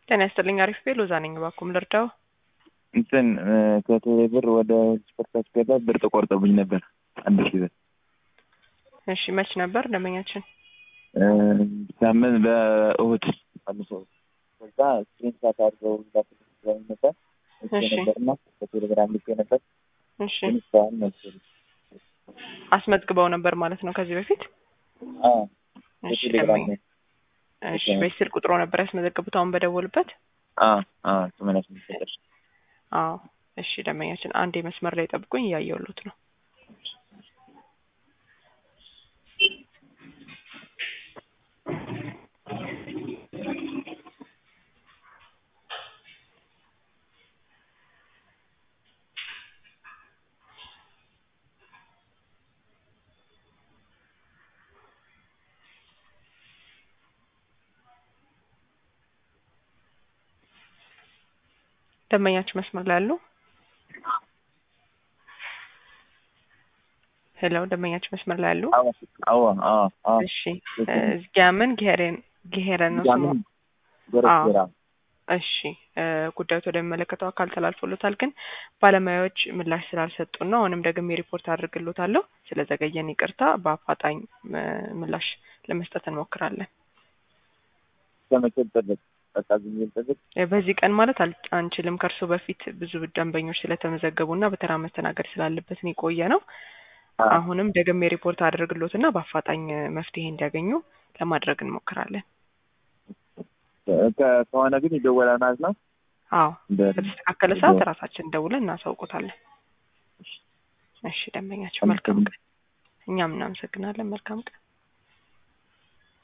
ጤና ይስጥልኝ። አሪፍ ቤ ሎዛ ነኝ። እባክዎን ልርዳው? እንትን ከቴሌ ብር ወደ ስፖርት አስገባ ብር ተቆርጦብኝ ነበር አንድ ሺህ ብር። እሺ መች ነበር ደንበኛችን? ሳምንት በእሁድ አምሰው ከዛ ስክሪንሻት አድርገው ላፍለኝ ነበር እሺ ነበርና በቴሌግራም ልኬ ነበር እሺ ግን እስካሁን መልስ አስመዝግበው ነበር ማለት ነው ከዚህ በፊት? እሺ በቴሌግራም ደንበኛ እሺ በዚህ ስልክ ቁጥሮ ነበር ያስመዘገቡት አሁን በደወሉበት? ሰማንያ ስምንት ቁጥር አዎ እሺ ደንበኛችን አንዴ መስመር ላይ ጠብቁኝ እያየሁሎት ነው። ደንበኛችን መስመር ላይ አሉ? ሄሎ ደንበኛችን መስመር ላይ አሉ? አዎ አዎ አዎ አዎ እሺ ዝጊያምን ጊሄሬን ጊሄረን ነው ስሙ። ያምን ጎረስራ እሺ እ ጉዳዩ ወደሚመለከተው አካል ተላልፎሎታል፣ ግን ባለሙያዎች ምላሽ ስላልሰጡን ነው። አሁንም ደግሜ ሪፖርት አድርግሎታለሁ። ስለዘገየን ይቅርታ። በአፋጣኝ እ ምላሽ ለመስጠት እንሞክራለን። ከመቼ ልጠብቅ? በቃ ዝም ብዬ ልጠብቅ? እ በዚህ ቀን ማለት አል- አንችልም። ከእርሶ በፊት ብዙ ደንበኞች ስለተመዘገቡ እና በተራ መስተናገድ ስላለበት ነው የቆየ ነው። አዎ። አሁንም ደግሜ ሪፖርት አድርግሎትና በአፋጣኝ እ መፍትሄ እንዲያገኙ ለማድረግ እንሞክራለን። ከ- ከሆነ ግን ይደወላል ማለት ነው። አዎ እንደ በተስተካከለ ሰዓት ራሳችን ደውለን እናሳውቆታለን። እሺ ደንበኛቸው መልካም ቀን። እኛም እናመሰግናለን። መልካም ቀን።